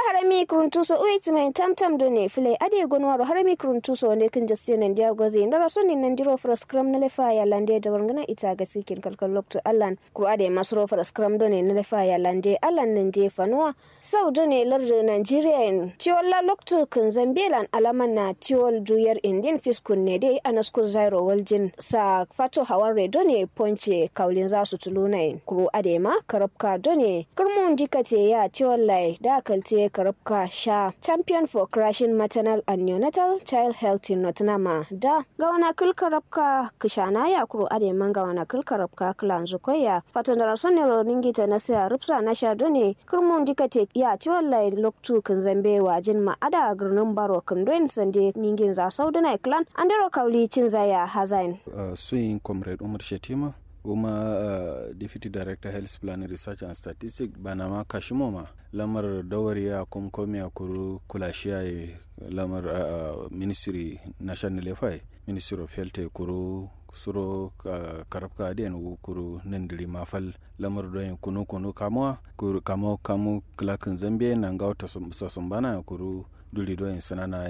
harami kruntuso uiti mai tamtam do ne file ade gonwaro harami kruntuso ne kin jaste nan dia goze ndara so ni nan diro fras kram na lefa ya lande da warngana ita ga sikin kalkal lokto allan ku ade masro fras kram do ne na lefa ya lande allan nan je fanuwa sau do ne lardo nigeria en tiwalla lokto kin zambelan alaman na tiwol duyar indin fiskun ne dai anasku zairo waljin sa fato hawar do ne ponce kaulin za su tuluna en kuru ade ma karabka do ne kurmun dikate ya tiwallai da kalte karabka sha champion for crashing maternal and neonatal child health in nottingham da ga wana kul karabka kishana ya kuru ade man ga wana kul karabka klan zukoya fato da rason ne ningita na sa rupsa na sha do ne kurmun dikate ya tiwallai loktu kan zambe wajin ma ada gurnin baro kan doen sande ningin za saudana clan andero kauli cin zaya hazain uh, suyin comrade umar shetima kuma uh, deputy director health planning research and statistics banama kashimoma lamar dawari ya kumkomi a kuru kulashiya lamar uh, ministry national lefai ministry of health kuru suro uh, karabka adiyan kuru nindiri mafal lamar doyin kunu kunu kamuwa kuru kamo kamu klakin zambia na ngauta sasumbana kuru duli doyin sanana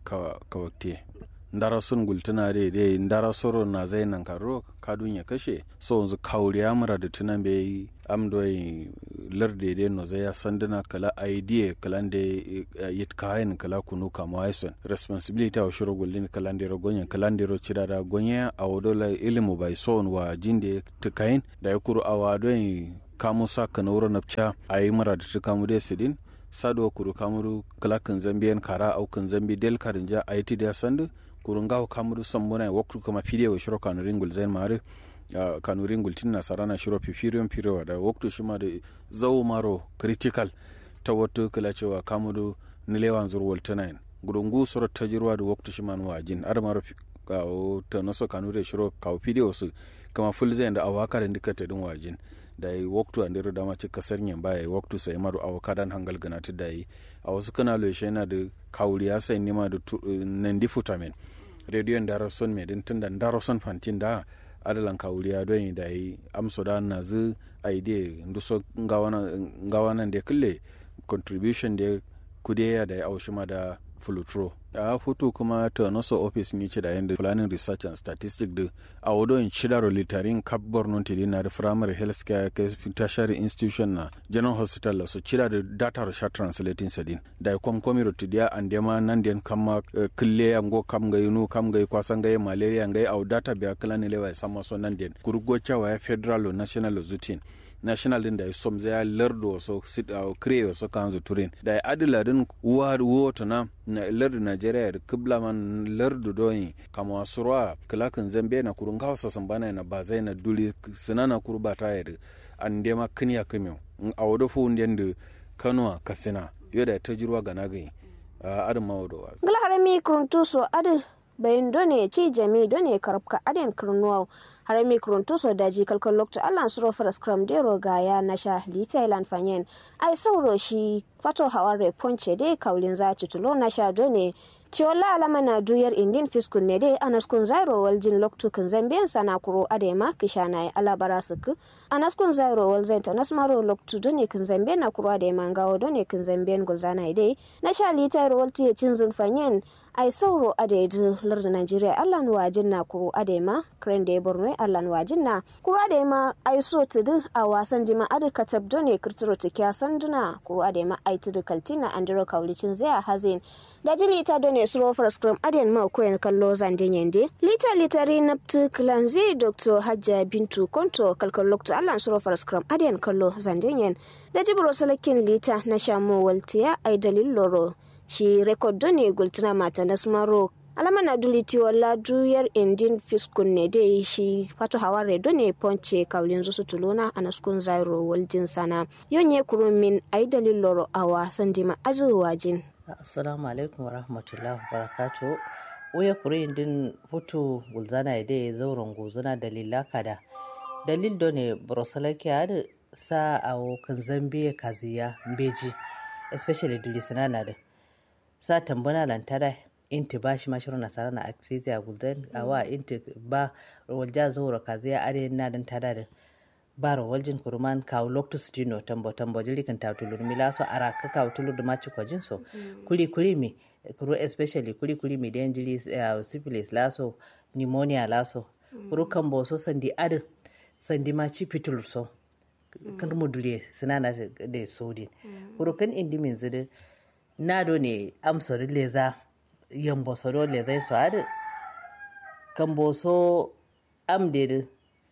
kawakte ndara sun gultuna de de ndara soro na zai nan karo kadun ya kashe so yanzu kauri amura da tunan bai am doyi larde de no zai ya sanduna kala idea kala de yit kayan kala kunu kama waison responsibility wa shiro gullin kala de rogonya kala de ro cira da gonya a wodola ilimu bai son wa jinde tukayin da ya kuru awa doyi kamu sa kana wuro napcha ayi mara da tukamu de sidin sado kuru kamuru kala kan zambiyan kara au kan zambi del karinja aiti da sandu kurun gawo kamuru sambuna waktu kama fide wa shiro kanu ringul zain mare uh, kanu ringul tin nasara na shiro pifiriyon pirewa da waktu shima da zau maro critical ta wato kala cewa kamuru nilewan zurwal tunayin gurungu soro tajirwa da waktu shima nuwa jin ar maro kawo ta naso kanu da shiro kawo fide wasu kama full zain da awaka da ndika ta din wajin da yi waktu an dira dama cika sarnyen baya waktu sai maru awaka dan hangal gana ta da yi a wasu kana lo yana da kawuriya sai nima da nan di futamin rediyon da rason mai din tunda da rason fantin da adalan kawuriya don da yi amso da na zu aide nduso ngawa nan da kulle contribution da kudeya da ya aushi ma da fulutro a hutu kuma ta naso office ni ce da yanda planning research and statistics da a wado in shidaro litarin kap borno tili na da primary health care tertiary institution na general hospital la so cira da data research translating sadin da kom komi rotidia and dema nan den kama kille ango kam ga yunu kam ga kwasan ga malaria ga au data biya kala ne lewa sama so nan den kurgo cewa federal or national zutin national din da ya som zai lardo so sit a kire so kan zu turin da ya adila din uwa wota na na lardo nigeria da kibla man lardo doyi kama surwa kilakin zambe na kurun kawasa sambana na ba zai na duli sinana kurba ta yadda an dema kiniya kimiyau a wado fu ndiyan da kanuwa kasina yau da ta jirwa ga nagai a adin mawadowa. Gala harami kuruntuso adin bayin done ci jami done karabka adin kurnuwa harami kuruntuso daji kalkal lokta allan suro faras kram dero gaya na sha li thailand fanyen ai sauro shi fato haware ponce dai kaulin za tulo na sha done Tiola alama na duyar indin fiskun ne dai anaskun zairo waljin loktu kan zambiyan sana kuro adema kishana ya alabara suku anaskun zairo walzen ta nasmaro loktu done kan zambiyan na kuro adema ngawo done kan zambiyan gulzana dai na sha litar walti ya cin zunfanyen ai sauro adaidu larda Najeriya allan wajin na kuro adema kren da ya borno allan wajin na kuro adema ai so tudu a wasan jima adu katab done kirtiro tikya sanduna kuro adema ai tudu kaltina andiro kaulicin zai hazin da jili ita done suro scrum adiyan ma koyan kallo zandin yande lita litari naptu klanzi dr hajja bintu konto kalkal lokto allan suro scrum adiyan kallo zandin yan da jibro salakin lita na shamu waltiya ai dalil loro shi rekod done gultuna mata na smaro alama na duliti wala duyar indin fiskun ne dai shi fato haware done ponce kaulin zusu tuluna a naskun zairo waljin sana yonye kurumin ai dalil loro awa sandima azuwajin assalamu alaikum warahmatullahi wabarakatuh waya kurin din hutu gulzana ya dai zauren gozuna dalila kada dalil do ne brosalaki da sa a kan zambiya kaziya mbeji especially duli sinana da sa tambana lantara inti ba shi mashiru nasara na akfizi a gulzan awa inti ba walja zaura kaziya are na dan tada da baro waljin kurman kaw lokto stino tambo tambo jili kan taw tulur mi laso ara ka kaw tulur da machi ko jinso kuli kuli mi kuro especially kuli kuli mi den jili uh, syphilis laso pneumonia laso kuro kan bo so sandi ad sandi machi pitulur so kan mu dule sinana da sodin kuro kan indi min zide nado ne amsori leza yambo soro leza so ad kan bo so am de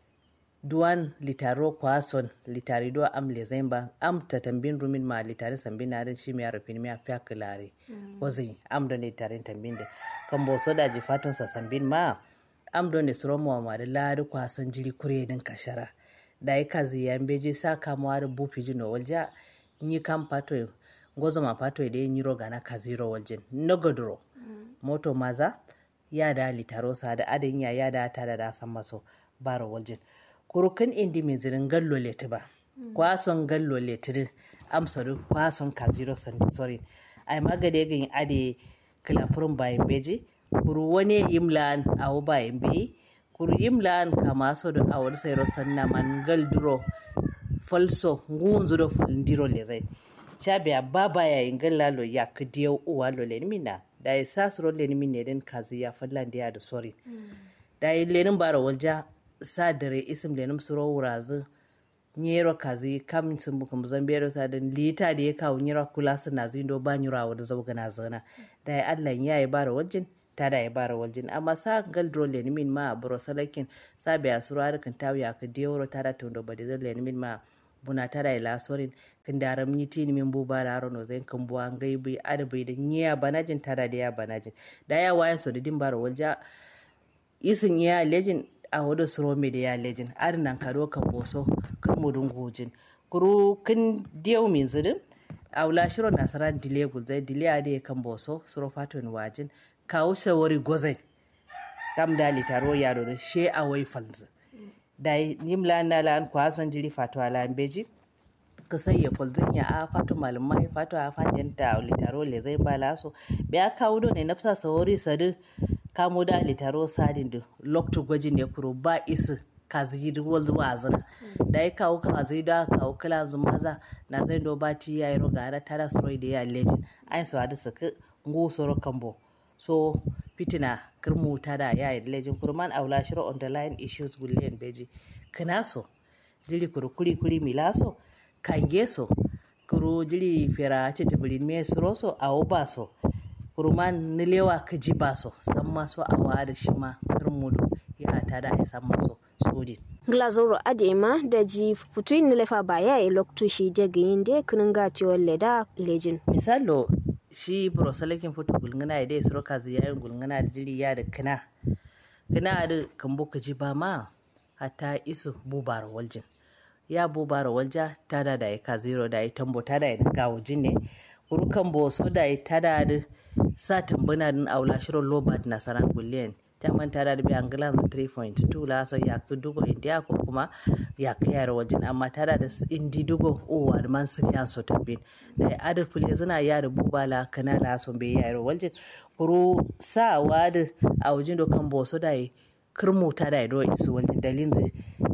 duwan litaro kwason litari do am le zemba am tatambin rumin ma litari sambin na shi mi arafin mi afiya kilare wazi am don litari tambin de kan bo so da ji fatun sa sambin ma am don ne suro mo ma da lari kwason jiri kure din kashara da yi kazi ya beje sa kamuwa da bufi jino walja ni kam pato gozo ma pato da yin yiro gana kaziro waljin nogodoro moto maza ya da litaro sa da adin ya ya da ta da da san maso baro waljin kurukan indi mai zirin gallo leti ba kwason gallo leti amsaru kwason kaziro sorry ai magade gin ade kilafurun bayan beji kuru wani yimlan awu bayan beyi kuru yimlan kama so da awar sayro sanna man gal duro falso ngunzu do fulndiro le zai chabe baba ya ingal lalo ya kdiyo uwa lo le mina da ya sasro le min ne den kazi ya fallan da da sorry da ya lenin bara walja sa dare isim lenim suro wurazu nyero kazi kam sun buka muzambiyar sa da lita da ya kawo nyero kula su na zindo ba nyura wa da zauga na zana da ya Allah ya yi bara waljin ta da ya bara waljin amma sa gal dro le min ma bro salakin sa biya suro harkan tawiya ka dewro ta da tundo ba da zai le min ma buna ta da ila sorin kan da ram ni tin min bu bara aro no zai kan buwa ngai bi adabai da nyiya banajin ta da ya banajin da ya wayan so da din bara walja isin ya lejin a wado suro me da ya lejin arin nan kado kan boso kan mudun gojin kuru kin diyo min zidin a wula shiro nasaran dile gulzai dile a da kan boso suro faton wajin kawo shawari gozai kam da litaro ya do she a wai falzi da nimla na lan kwason jiri fato ala beji kasai ya fulzin ya a fato malumai fato a fadin ta litaro le zai bala so biya kawo do ne nafsa sawari sadu kamo da litaro sadin da lokto gwajin ne kuro ba isu kazi da wal zuwa zina da ya kawo kazi da kawo kala zumaza na zai do ba ti yayi roga da tara soroi da ya lejin ai so hadu suka ngu soro kambo so fitina kirmu ta da yayi lejin kurman aula shiro on the line issues gullen beji kana so jiri kuru kuri kuri milaso kange so kuru jiri fera ce tibirin me suro so awo ba so kurman nilewa ka ji ba so san maso a wada shi ma mudu ya ta da ya san maso sodin glazoro adema da ji futuin nilefa ba ya yi loktu shi daga yin da kunin gatiwar leda lejin misalo shi brosalakin futu gulgana ya dai suro kazi yayin gulgana da jiri ya da kina kina da kambo ka ji ba ma hatta isu bubar waljin ya bubar walja ta da da ya ka zero da ya tambo ta da ya gawo jin ne kurukan boso da ya ta da sa tambuna din aula shirin lobad nasaran gulliyan ta manta da biyan gilan 3.2 la so ya ku dugo india ko kuma ya ka yara wajen amma tara da indi dugo o wa man sun ya so tabbin da adar fule zina ya da bubala kana la so be yara wajen kuru sa wada a wajen do kan boso da yi kirmu ta da do isu wajen dalilin da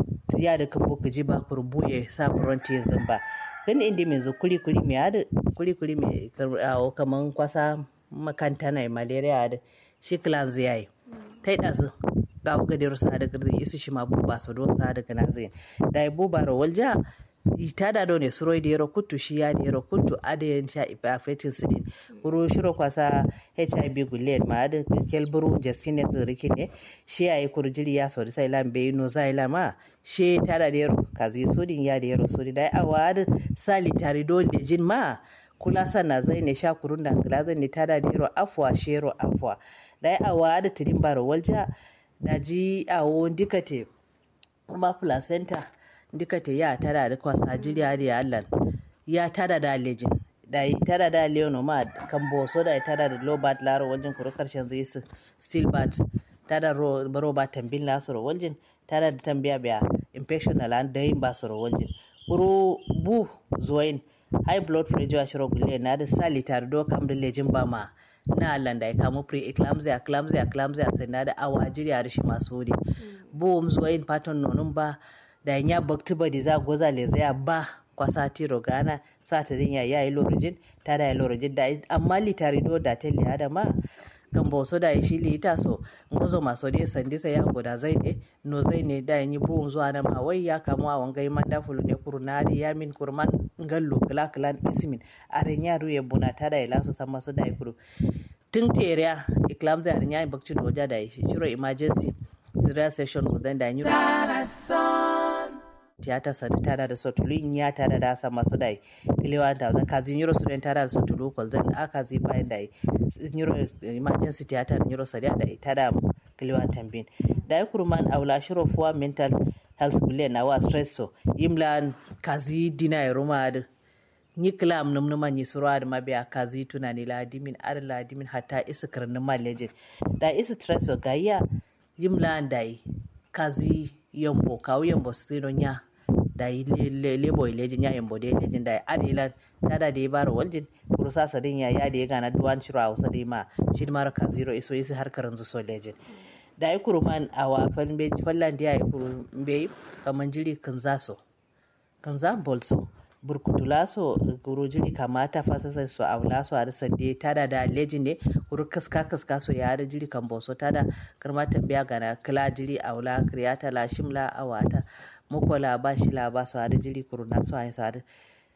ya da kan boka ji ba kuru buye sa frontier zamba kan indi mai zo kuli kuli mai ada kuli kuli mai kaman kwasa makanta na malaria da shi clans yayi ta yi ɗazu ga buga da rusa da girzi isi shi ma buba su don sa daga na zai da ya buba ra walja ta da ne suroi da yaro kutu shi ya da yaro kutu ada yan sha ifa fetin sidin kuro shiro kwasa hiv gulen ma da kelburu jaskin ne tsiriki ne shi ya yi kurjiri ya sauri sai lam bai no zai lama shi ta da yaro kazi sodin ya da yaro sodin da ya awa da sali tare dole jin ma kula sana zai ne sha kurun da angila zai ne tada dero afwa shero afwa da ya awa da tirin baro walja da ji awo dikate kuma placenta dikate ya tada da kwasa jiriya da ya allan ya tada da lejin da yi tada da leono ma kan boso da ya tada da lobat laro waljin kuro karshen zai su still bat tada ro ba tambin lasoro waljin tada da tambiya biya infection na lan da yin basoro waljin kuro bu zuwain high blood pressure a shiro gulle na da sali tare do kam da lejin ba ma na Allah da ya kamo pre eclampsia eclampsia eclampsia sai na da awa jiri a rishi masu wuri bo um zuwa yin pattern nonun ba da nya bakti badi za goza le zaya ba kwasa tiro gana sa ta dinya ya yi lorojin ta da ya lorojin da amma litari do da ta liya da ma kan boso da shi li ita so ngozo maso de sandi sai ya goda zai ne no zai ne da yi buun zuwa na ma wai ya kamu a wangai manda fulu ne kurunari ya min kurman ngallo kala kala ismin aren ya ruye buna ta da ya laso sama so da ya kuru tun teriya iklam zai aren ya yi bakci doja da shi shiro emergency zira session gudan da yi tiyata sadi tada da sotulu ya tada da sama su dai kilewa da zan kazi nyuro student tada da sotulu kol zan aka zi bayan da nyuro emergency tiyata da nyuro sadi da tada kilewa tambin da ya kurman aula shiro fuwa mental health bule na wa stress so imlan kazi dina ya ruma da ni kilam num numa ni surwa da mabiya kazi tunani ladimin ar ladimin hatta isa karnin malejin da isa stress so gayya yimlan dai kazi yambo kawo yambo sino nya da yi lebo ilejin ya yambo da ilejin da adilan tada da ya baro waljin kurusa sadin ya ya da ya gana duwan shiro a wasa da ma shi mara ka zero iso isi har karan su so lejin da ya kuru man a wafan beji fallan da ya yi kuru bai kaman jiri kan zaso kan za bolso burkutula so guru jiri kamata fasasa so a wula so a rasa de tada da lejin ne guru kaska kaska so ya da jiri kan boso tada karma tambiya gana kila jiri a wula kriyata la shimla a wata mukola ba shi la ba so a da jiri kuru na so a so a da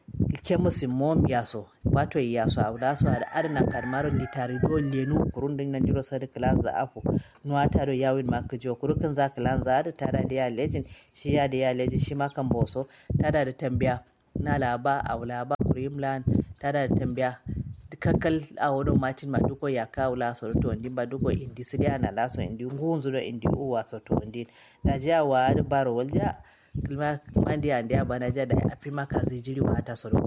ke musu mom ya so wato ya so a wula so a da adana karmaro litari do lenu kurun din nan jiro sadi kilan za afu nuwa ta do yawin ma kujo kuru kan za kilan za da tada da ya lejin shi ya da ya lejin shi ma kan boso tada da tambiya na laba a laba kurimlan tada da tambaya kankal a wurin martin maduko ya kawo laso to ndi maduko indi sidia na laso indi ngunzu do indi uwa so to ndi da ja wa da baro walja kilma mandi ande abana ja da afi maka zai jiri wa ta so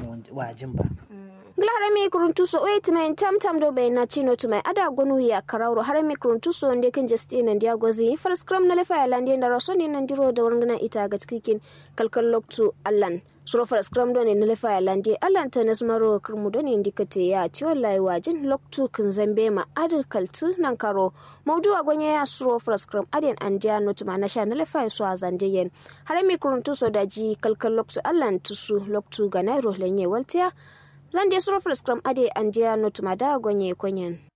wa jimba harami kuruntuso o yetimaen tamtam do ɓe nacino tumai ada gonu ya karawro harami kuruntuso nde ken jesti nandiya gozi far scrum na lefa yalandi ndara soni nandiro da warngana ita ga tsikikin kalkal loktu allan suro far scrum do ne na lefa yalandi allan tanas maro kirmu do ne ndikate ya tiyo lai wajin loktu kin zambe ma adu kaltu nan karo maudu a gonye ya suro far scrum aden andiya notuma na sha na lefa so azande yen harami kuruntuso da ji kalkal loktu allan tusu loktu ga nairo lenye waltiya zan je suro scrum ade andiya notuma da gonye konyen